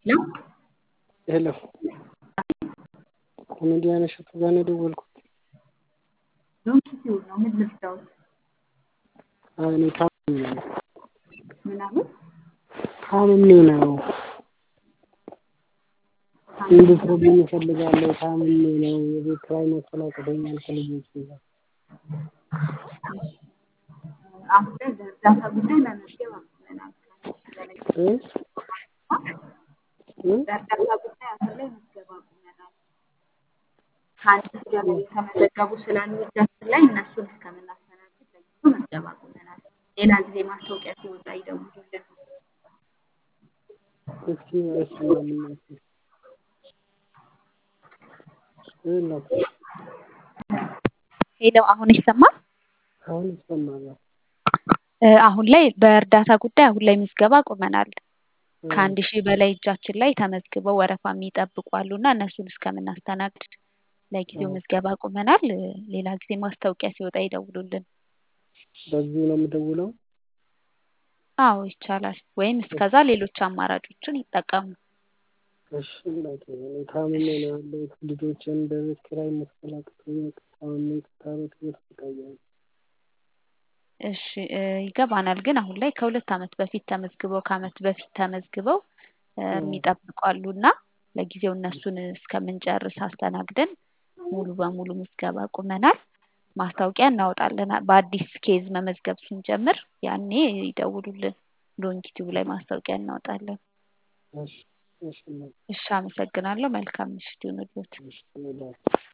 ሄሎ ሄሎ ኮሜዲያን እሸቱ ጋር ነው የደወልኩት። ዶንኪቲዩብ ነው። ምን ልርዳዎት? አይ እኔ ታምሜ ነው ምን አሉ? ታምሜ ነው እንድትረዱኝ እፈልጋለሁ። ታምሜ ነው የቤት ኪራይ መክፈል አቅቶኛል ከልጆቼ ጋር። አሁን ላይ በእርዳታ ጉዳይ መመዝገብ አቁመናል። እ እ በእርዳታ ጉዳይ አሁን ላይ ምዝገባ አቁመናል። ከአንድ ሺህ በላይ የተመዘገቡ ስላሉ እጃችን ላይ እነሱን እስከምናስተናግድ ለጊዜው ምዝገባ አቁመናል። ሌላ ጊዜ ማስታወቂያ ሲወጣ ይደውሉልን። እስኪ አይሰማም እናቴ ይኸውላችሁ ሄሎ አሁን ይሰማል? አሁን ይሰማል። እ አሁን ላይ በእርዳታ ጉዳይ አሁን ላይ ምዝገባ አቁመናል። ከአንድ ሺህ በላይ እጃችን ላይ ተመዝግበው ወረፋ የሚጠብቁ አሉና እነሱን እስከምናስተናግድ ለጊዜው ምዝገባ አቁመናል። ሌላ ጊዜ ማስታወቂያ ሲወጣ ይደውሉልን። በዚህ ነው የምደውለው? አዎ ይቻላል። ወይም እስከዛ ሌሎች አማራጮችን ይጠቀሙ። እሺ እናቴ እኔ ታምሜ ነው ያለሁት። ልጆቼን በቤት ኪራይ መክፈል አቅቶኝ ታምሜ ከቤት እየተሰቃየሁ ነው። እሺ እ ይገባናል። ግን አሁን ላይ ከሁለት ዓመት በፊት ተመዝግበው ከዓመት በፊት ተመዝግበው እ የሚጠብቁ አሉና ለጊዜው እነሱን እስከምንጨርስ አስተናግደን ሙሉ በሙሉ ምዝገባ አቁመናል። ማስታወቂያ እናወጣለን። በአዲስ ኬዝ መመዝገብ ስንጀምር ያኔ ይደውሉልን። ዶንኪቲዩብ ላይ ማስታወቂያ እናወጣለን። እሺ እሺ እናቴ እሺ አመሰግናለሁ። መልካም ምሽት ይሁንልዎት። እሺ እኔ